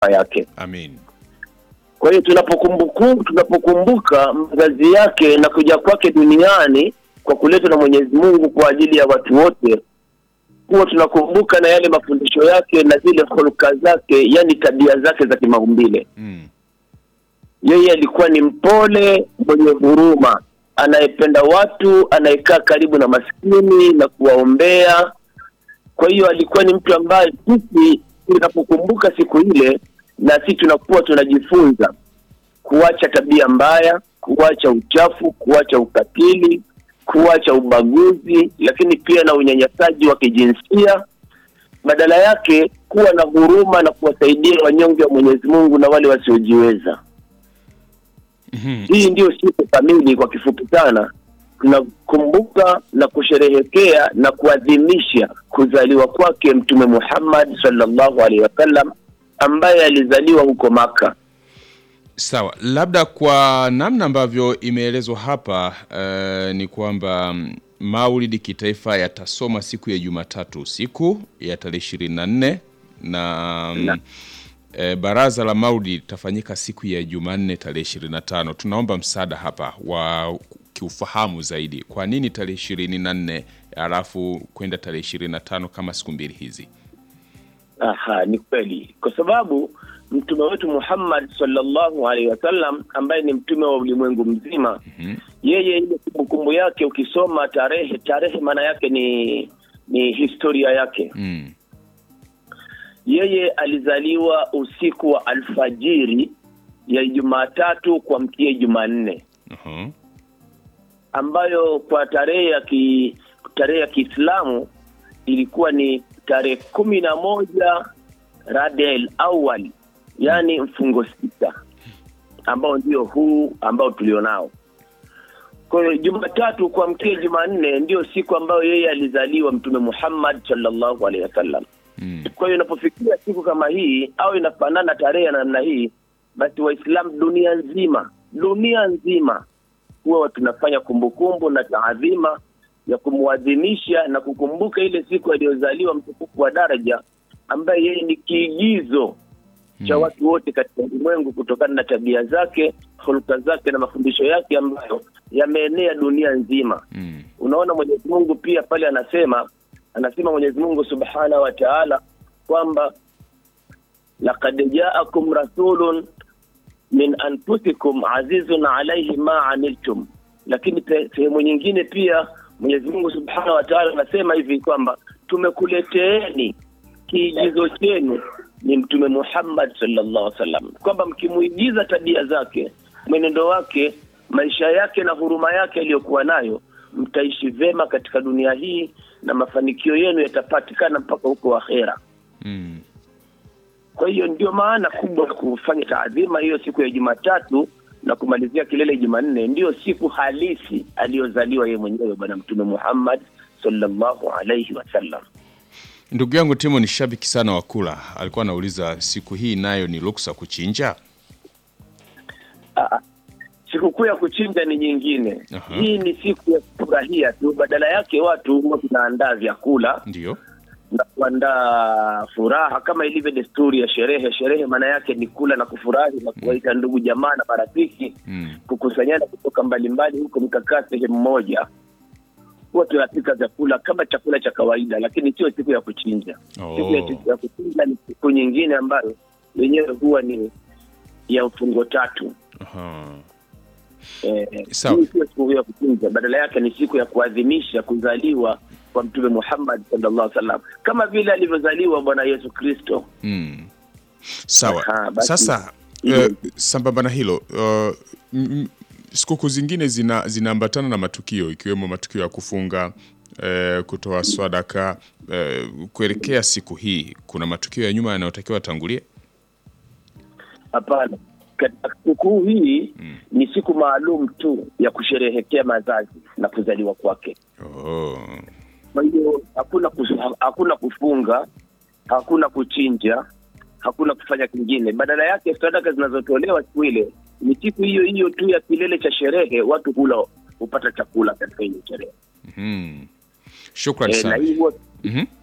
yake. Amin. Kwa hiyo tunapokumbuku tunapokumbuka mazazi yake na kuja kwake duniani kwa kuletwa na Mwenyezi Mungu kwa ajili ya watu wote, huwa tunakumbuka na yale mafundisho yake na zile hulka zake, yani tabia zake za kimaumbile. Mm. Yeye alikuwa ni mpole, mwenye huruma, anayependa watu, anayekaa karibu na maskini na kuwaombea. Kwa hiyo alikuwa ni mtu ambaye sisi tunapokumbuka siku ile, na sisi tunakuwa tunajifunza kuacha tabia mbaya, kuacha uchafu, kuacha ukatili, kuacha ubaguzi, lakini pia na unyanyasaji wa kijinsia. Badala yake kuwa na huruma na kuwasaidia wanyonge wa Mwenyezi Mungu na wale wasiojiweza. Mhm. Hii ndiyo siku kamili, kwa kifupi sana, tunakumbuka na kusherehekea na kuadhimisha kuzaliwa kwake Mtume Muhammad sallallahu alaihi wasallam ambaye alizaliwa huko Maka. Sawa, labda kwa namna ambavyo imeelezwa hapa eh, ni kwamba mm, maulidi kitaifa yatasoma siku ya Jumatatu usiku ya tarehe ishirini na nne na mm, Na. eh, baraza la maulidi litafanyika siku ya Jumanne tarehe ishirini na tano. Tunaomba msaada hapa wa kiufahamu zaidi, kwa nini tarehe ishirini na nne alafu kwenda tarehe ishirini na tano kama siku mbili hizi? Aha, ni kweli, kwa sababu mtume wetu Muhammad sallallahu alaihi wasallam ambaye ni mtume wa ulimwengu mzima Mhm. yeye ile kumbukumbu yake ukisoma tarehe tarehe maana yake ni ni historia yake Mm. yeye alizaliwa usiku wa alfajiri ya Jumatatu kuamkia Jumanne Aha. ambayo kwa tarehe ya ki tarehe ya Kiislamu ilikuwa ni tarehe kumi na moja Rabiul Awwal, yani mfungo sita, ambao ndio huu ambao tulionao. Kwa hiyo Jumatatu kuamkia Jumanne ndio siku ambayo yeye alizaliwa Mtume Muhammad sallallahu alaihi wasallam. Mm. Kwa hiyo inapofikia siku kama hii au inafanana tarehe ya namna hii, basi Waislamu dunia nzima dunia nzima huwa tunafanya kumbukumbu na taadhima ya kumwadhimisha na kukumbuka ile siku aliyozaliwa mtukufu wa daraja ambaye yeye ni kiigizo cha Mm. watu wote katika ulimwengu kutokana na tabia zake, hulka zake na mafundisho yake ambayo yameenea dunia nzima. Mm. Unaona, Mwenyezi Mungu pia pale anasema anasema Mwenyezi Mungu Subhanahu wa Ta'ala kwamba laqad ja'akum rasulun min anfusikum azizun alayhi ma aniltum, lakini te- sehemu nyingine pia Mwenyezi Mungu Subhanahu wa Ta'ala anasema hivi kwamba tumekuleteeni kiigizo chenu ni Mtume Muhammad sallallahu alaihi wasallam, kwamba mkimuigiza tabia zake, mwenendo wake, maisha yake na huruma yake aliyokuwa nayo, mtaishi vema katika dunia hii na mafanikio yenu yatapatikana mpaka huko akhera. Mm. Kwa hiyo ndio maana kubwa ya kufanya taadhima hiyo siku ya Jumatatu na kumalizia kilele Jumanne, ndiyo siku halisi aliyozaliwa yeye mwenyewe Bwana Mtume Muhammad sallallahu alaihi wasallam. Ndugu yangu Timo ni shabiki sana wa kula, alikuwa anauliza siku hii nayo ni ruksa kuchinja? Sikukuu ya kuchinja ni nyingine. Aha. Hii ni siku ya kufurahia tu, badala yake watu huwa tunaandaa vyakula Ndio. na kuandaa furaha kama ilivyo desturi ya sherehe. Sherehe maana yake ni kula na kufurahi na kuwaita ndugu jamaa na marafiki Mm. kukusanyana kutoka mbalimbali huko mkakaa sehemu moja, huwa tunapika vyakula kama chakula cha kawaida, lakini sio siku ya kuchinja. Oh. Siku ya, ya kuchinja ni siku nyingine ambayo yenyewe huwa ni ya mfungo tatu. Aha. Eh, Sawa. hii sio siku ya kuchinja, badala yake ni siku ya kuadhimisha kuzaliwa kwa Mtume Muhammad sallallahu alaihi wasallam kama vile alivyozaliwa Bwana Yesu Kristo. Mm. Sawa. Aha, basi- Sasa Mhm. eh, sambamba na hilo uh, m- m- sikukuu zingine zina zinaambatana na matukio ikiwemo matukio ya kufunga eh, kutoa swadaka eh, kuelekea siku hii, kuna matukio ya nyuma yanayotakiwa yatangulie? Hapana, katika sikukuu hii ni siku maalum tu ya kusherehekea mazazi na kuzaliwa kwake. Oh. Kwa hiyo hakuna kus- hakuna kufunga, hakuna kuchinja, hakuna kufanya kingine. Badala yake sadaka zinazotolewa siku ile ni siku hiyo hiyo tu ya kilele cha sherehe, watu hula hupata chakula katika hiyo sherehe Mhm. Shukrani e, na sana. hii huwa Mhm.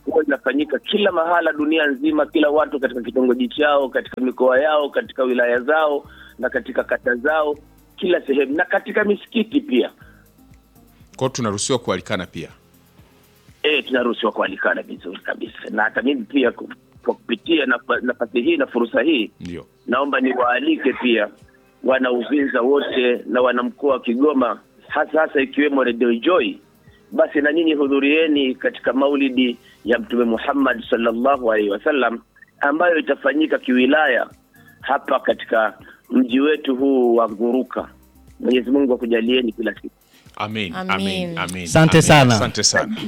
huwa inafanyika kila mahala dunia nzima, kila watu katika kitongoji chao, katika mikoa yao, katika wilaya zao na katika kata zao, kila sehemu na katika misikiti pia. Kwao tunaruhusiwa kualikana pia. E, tunaruhusiwa kualikana vizuri kabisa, na hata mimi pia ku- kwa kupitia nafa- nafasi hii na fursa hii Ndio. naomba niwaalike pia wana Uvinza wote na wana mkoa wa Kigoma, hasa hasa ikiwemo Radio Joy. Basi na nyinyi hudhurieni katika maulidi ya Mtume Muhammad sallallahu alaihi wasallam ambayo itafanyika kiwilaya hapa katika mji wetu huu wa Nguruka. Mwenyezi Mungu akujalieni kila siku. Amen. Amin. Amen. Amen. Asante Amen. sana. Asante sana.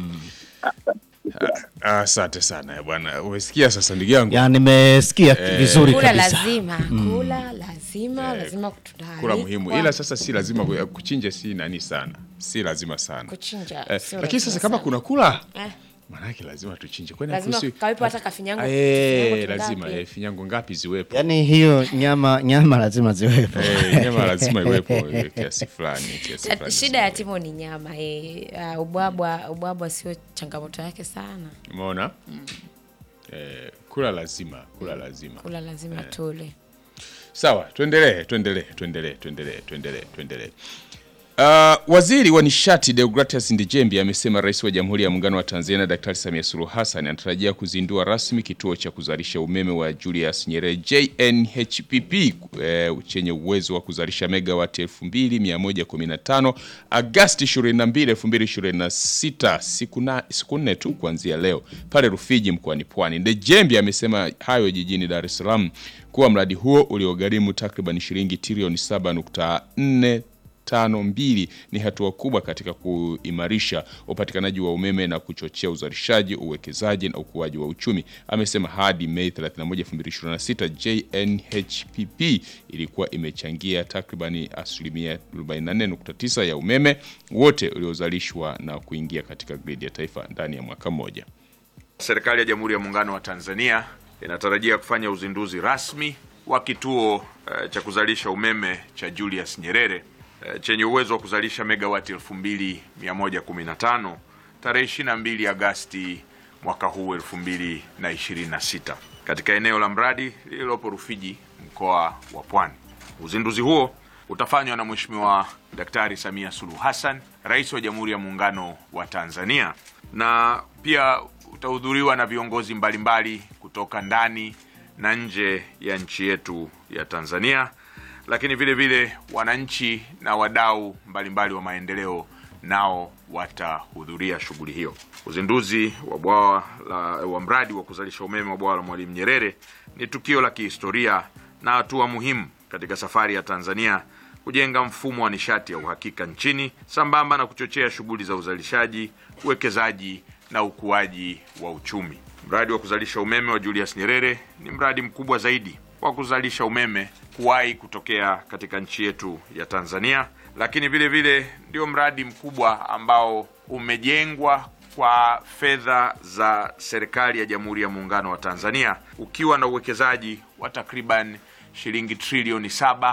Ah, Asante sana bwana. Umesikia sasa ndugu yangu? ya nimesikia vizuri kula kabisa lazima kula lazima lazima Kula muhimu. Ila sasa si lazima ku- kuchinja si nani sana. Si lazima sana. Kuchinja, Eh, sio lakini lazima sasa kama sana. kuna kula Eh. Maanake lazima tuchinje. Kwani Lazima hakuhusi- kawepo hata kafinyango- Eh, kafinyango lazima tungapi? eh, finyango ngapi ziwepo? yaani hiyo nyama nyama lazima ziwepo Eh, nyama lazima iwepo eh, kiasi fulani, kiasi Ta- fulani. shida ya timo ni nyama eh. Uh, ubwabwa ubwabwa sio changamoto yake sana Umeona? Eh, kula lazima, kula lazima. kula lazima tule Sawa, tuendelee, tuendelee, tuendelee, tuendelee, tuendelee, tuendelee. Uh, waziri wa nishati Deogratias Ndijembi amesema rais wa Jamhuri ya Muungano wa Tanzania Daktari Samia Suluhu Hassan anatarajia kuzindua rasmi kituo cha kuzalisha umeme wa Julius Nyerere JNHPP eh, chenye uwezo wa kuzalisha megawati 2115 Agasti 22, 2026 siku na siku nne tu kuanzia leo pale Rufiji mkoani Pwani. Ndejembi amesema hayo jijini Dar es Salaam kuwa mradi huo uliogharimu takriban shilingi trilioni 7.4 tano mbili ni hatua kubwa katika kuimarisha upatikanaji wa umeme na kuchochea uzalishaji, uwekezaji na ukuaji wa uchumi. Amesema hadi Mei 31, 2026 JNHPP ilikuwa imechangia takribani asilimia 44.9 ya umeme wote uliozalishwa na kuingia katika gridi ya taifa ndani ya mwaka mmoja. Serikali ya Jamhuri ya Muungano wa Tanzania inatarajia kufanya uzinduzi rasmi wa kituo eh, cha kuzalisha umeme cha Julius Nyerere eh, chenye uwezo wa kuzalisha megawati 2115 tarehe 22 Agasti mwaka huu 2026 katika eneo la mradi lililopo Rufiji mkoa wa Pwani. Uzinduzi huo utafanywa na Mheshimiwa Daktari Samia Suluhu Hassan, Rais wa Jamhuri ya Muungano wa Tanzania, na pia utahudhuriwa na viongozi mbalimbali kutoka ndani na nje ya nchi yetu ya Tanzania, lakini vile vile wananchi na wadau mbalimbali wa maendeleo nao watahudhuria shughuli hiyo. Uzinduzi wa bwawa la wa mradi wa kuzalisha umeme wa bwawa la Mwalimu Nyerere ni tukio la kihistoria na hatua muhimu katika safari ya Tanzania kujenga mfumo wa nishati ya uhakika nchini sambamba na kuchochea shughuli za uzalishaji, uwekezaji na ukuaji wa uchumi. Mradi wa kuzalisha umeme wa Julius Nyerere ni mradi mkubwa zaidi wa kuzalisha umeme kuwahi kutokea katika nchi yetu ya Tanzania, lakini vile vile ndio mradi mkubwa ambao umejengwa kwa fedha za serikali ya Jamhuri ya Muungano wa Tanzania ukiwa na uwekezaji wa takriban shilingi trilioni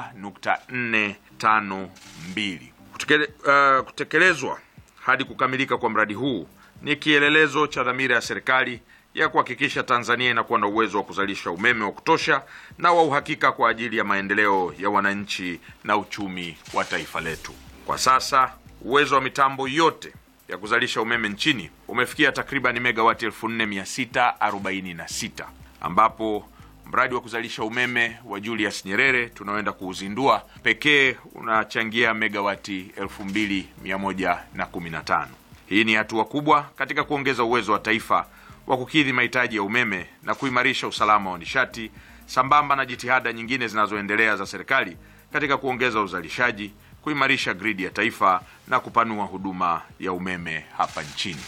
7.452. Kutekele, uh, kutekelezwa hadi kukamilika kwa mradi huu ni kielelezo cha dhamira ya serikali ya kuhakikisha Tanzania inakuwa na uwezo wa kuzalisha umeme wa kutosha na wa uhakika kwa ajili ya maendeleo ya wananchi na uchumi wa taifa letu. Kwa sasa uwezo wa mitambo yote ya kuzalisha umeme nchini umefikia takriban megawati 4646 ambapo mradi wa kuzalisha umeme wa Julius Nyerere tunaoenda kuuzindua pekee unachangia megawati 2115. Hii ni hatua kubwa katika kuongeza uwezo wa taifa wa kukidhi mahitaji ya umeme na kuimarisha usalama wa nishati sambamba na jitihada nyingine zinazoendelea za serikali katika kuongeza uzalishaji, kuimarisha gridi ya taifa na kupanua huduma ya umeme hapa nchini.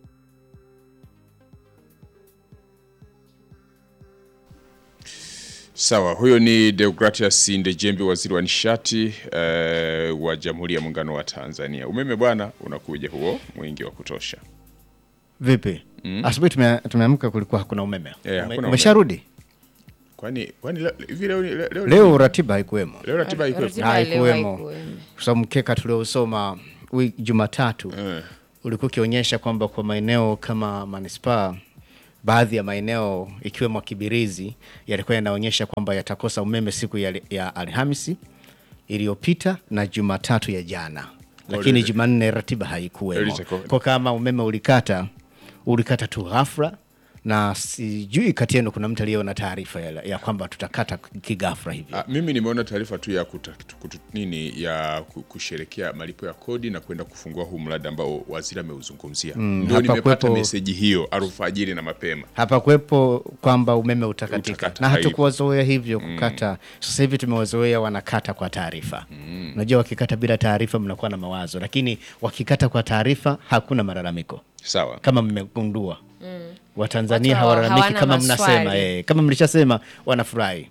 Sawa, huyo ni Deogratias Ndejembi, waziri wa nishati eh, wa Jamhuri ya Muungano wa Tanzania. Umeme bwana unakuja huo mwingi wa kutosha. vipi asubuhi tume- tumeamka kulikuwa hakuna umeme Eh, Ume- hakuna umesharudi Kwani kwani leo hivi leo leo, leo, leo ratiba haikuwemo leo ratiba iko Ratiba leo haikuwemo haikuwemo. kwa sababu mkeka tuliosoma wi- jumatatu Eh. ulikuwa ukionyesha kwamba kwa maeneo kama manispaa baadhi ya maeneo ikiwemo Kibirizi yalikuwa yanaonyesha kwamba yatakosa umeme siku ya, ya Alhamisi iliyopita na Jumatatu ya jana, lakini lile- Jumanne ratiba haikuwemo. Ilitakuwa- Kwa kama umeme ulikata ulikata tu ghafla, na sijui kati yenu kuna mtu aliyeona taarifa ya, ya kwamba tutakata kigafla hivi. Ah, mimi nimeona taarifa tu ya kuta, kutu, nini ya ku- kusherekea malipo ya kodi na kwenda kufungua huu mradi ambao waziri ameuzungumzia. Ndio hapa nimepata kwepo- meseji hiyo alfajiri na mapema. hapakuwepo kwamba umeme utakatika Utakata, na haipo. hatukuwazoea hivyo kukata. Sasa hivi tumewazoea wanakata kwa taarifa. Unajua, wakikata bila taarifa mnakuwa na mawazo, lakini wakikata kwa taarifa hakuna malalamiko, Sawa. kama mmegundua. Watanzania Watu hawalalamiki hawana kama maswali. mnasema eh, kama mlishasema wanafurahi.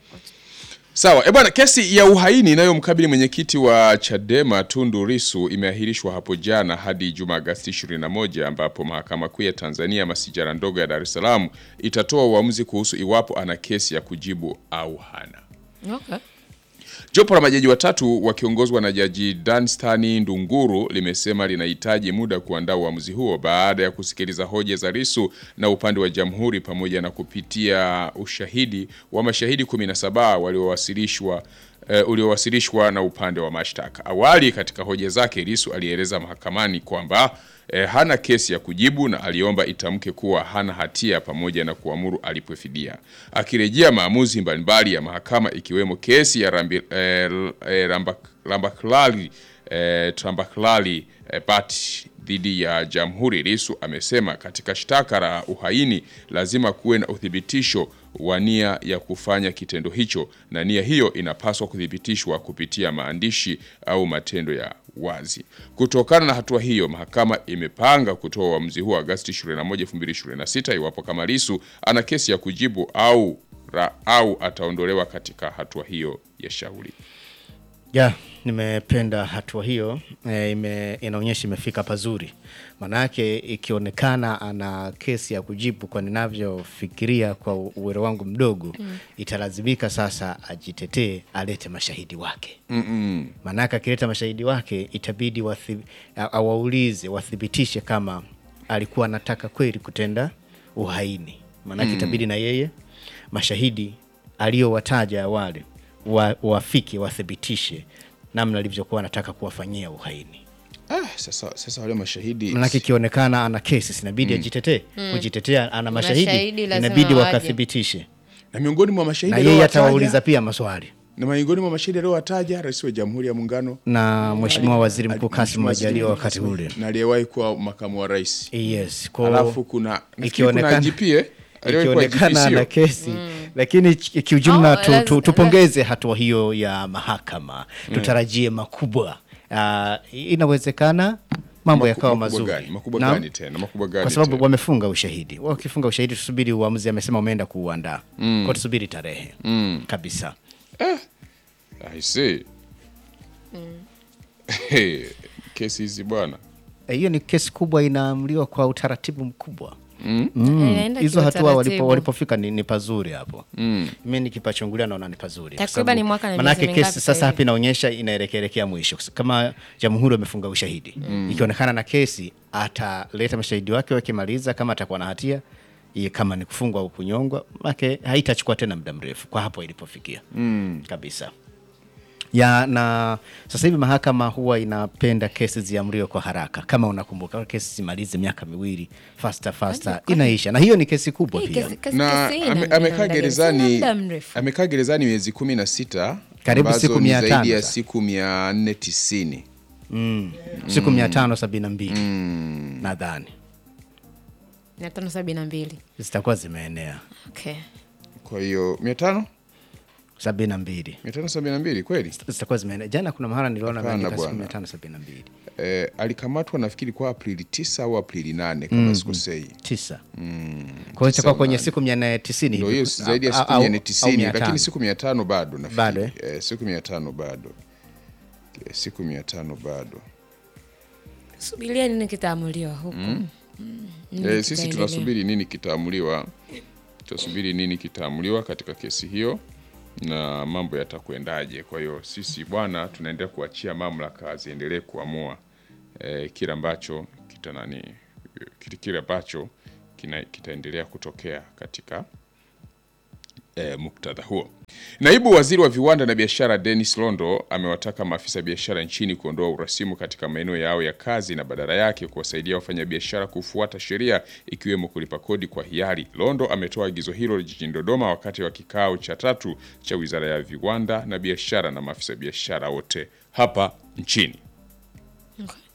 Sawa. E bwana, kesi ya uhaini inayomkabili mwenyekiti wa Chadema Tundu Lissu imeahirishwa hapo jana hadi Ijumaa Agosti 21 ambapo mahakama kuu ya Tanzania masijara ndogo ya Dar es Salaam itatoa uamuzi kuhusu iwapo ana kesi ya kujibu au hana. Okay. Jopo la majaji watatu wakiongozwa na Jaji Danstani Ndunguru limesema linahitaji muda kuandaa uamuzi huo baada ya kusikiliza hoja za Lissu na upande wa Jamhuri pamoja na kupitia ushahidi wa mashahidi 17 waliowasilishwa uh, uliowasilishwa na upande wa mashtaka. Awali katika hoja zake Lissu alieleza mahakamani kwamba eh, hana kesi ya kujibu na aliomba itamke kuwa hana hatia pamoja na kuamuru alipwe fidia. Akirejea maamuzi mbalimbali ya mahakama ikiwemo kesi ya rambi, eh, eh, Rambak- Rambaklali eh, Trambaklali eh, Bat dhidi ya Jamhuri, Lissu amesema katika shtaka la uhaini lazima kuwe na uthibitisho wa nia ya kufanya kitendo hicho, na nia hiyo inapaswa kuthibitishwa kupitia maandishi au matendo ya wazi. Kutokana na hatua hiyo, mahakama imepanga kutoa uamuzi huo Agosti 21, 2026 iwapo kama Lissu ana kesi ya kujibu au ra, au ataondolewa katika hatua hiyo ya shauri. Ya, nimependa hatua hiyo e, ime, inaonyesha imefika pazuri. Maanake ikionekana ana kesi ya kujibu, kwa ninavyofikiria kwa u- uwero wangu mdogo italazimika sasa ajitetee, alete mashahidi wake maanake akileta mashahidi wake itabidi wathi, a- awaulize wathibitishe kama alikuwa anataka kweli kutenda uhaini. Maanake itabidi na yeye mashahidi aliyowataja awali wa, wafike wathibitishe namna alivyokuwa anataka kuwafanyia uhaini. Ah, sasa, sasa wale mashahidi Maanake ikionekana ana kesi sinabidi ajitetee. Kujitetea ana mashahidi, Mashahidi lazima inabidi waje. wakathibitishe, na miongoni mwa na mashahidi yeye aliowataja- atawauliza pia maswali na miongoni mwa mashahidi aliowataja Rais wa Jamhuri ya Muungano na Mheshimiwa Waziri Mkuu Kassim Mheshimiwa Majaliwa Waziri wakati ule. na aliyewahi kuwa makamu wa rais. Yes, kwa Alafu kuna nafikiri kuna ikionekana- IGP eh? Aliyewahi kuwa ikionekana IGP ana sio? kesi lakini ki- kiujumla Oh, tu, laz- tu, tupongeze hatua hiyo ya mahakama tutarajie makubwa uh, inawezekana mambo yakawa Makubwa mazuri gani? Makubwa Naam. gani tena? Makubwa gani kwa sababu tena? wamefunga ushahidi wakifunga ushahidi tusubiri uamuzi amesema umeenda kuuandaa kwa tusubiri tarehe kabisa I see. Hey, kesi hizi bwana. Eh, hiyo ni kesi kubwa inaamliwa kwa utaratibu mkubwa Inaenda hizo hatua walipo, kiutaratibu. walipofika ni, ni pazuri hapo mm. mi nikipachungulia naona ni pazuri Kwa Takriban sababu mwaka na manake miezi mingapi kesi sasa sasa hivi? hapa inaonyesha inaelekelekea mwisho kama jamhuri wamefunga ushahidi ikionekana na kesi ataleta mashahidi wake wakimaliza kama atakuwa na hatia iye kama ni kufungwa au kunyongwa make haitachukua tena muda mrefu kwa hapo ilipofikia mm. kabisa ya na sasa hivi mahakama huwa inapenda kesi ziamriwe kwa haraka. Kama unakumbuka kesi zimalize miaka miwili faster faster, inaisha na hiyo ni kesi kubwa Hii pia. kesi- kesi- Na kesi ina- ame- ina amekaa muda gani? gerezani Sina muda mrefu. amekaa gerezani miezi kumi na sita Karibu ambazo siku ni mia zaidi tano ya sasa. siku mia nne tisini Mm. Siku mia tano sabini na mbili nadhani mia tano sabini na mbili zitakuwa zimeenea okay. kwa hiyo mia tano sabini na mbili mia tano sabini na mbili kweli zitakuwa zimeenea. Jana kuna mahala niliona Hapana ameandika siku bwana. mia tano sabini na mbili eh, alikamatwa nafikiri kwa Aprili tisa au Aprili nane kama sikosei. tisa kwa hiyo itakuwa kwenye siku mia nane tisini Ndio hivi. hiyo si zaidi ya Au- siku au- mia nne au tisini mia lakini tano. siku mia tano bado nafikiri. Bado, eh? eh, siku mia tano bado Eh, siku mia tano bado subiria nini kitaamuliwa huku Mm, nini Eh, sisi kitaendelea. tunasubiri nini kitaamuliwa, tunasubiri nini kitaamuliwa katika kesi hiyo na mambo yatakwendaje. Kwa hiyo sisi bwana, tunaendelea kuachia mamlaka ziendelee kuamua eh, kile ambacho kita nani kitu kile ambacho kina- kitaendelea kutokea katika e, muktadha huo. Naibu waziri wa viwanda na biashara Dennis Londo amewataka maafisa biashara nchini kuondoa urasimu katika maeneo yao ya kazi na badala yake kuwasaidia wafanyabiashara kufuata sheria ikiwemo kulipa kodi kwa hiari. Londo ametoa agizo hilo jijini Dodoma wakati wa kikao cha tatu cha wizara ya viwanda na biashara na maafisa biashara wote hapa nchini. Okay.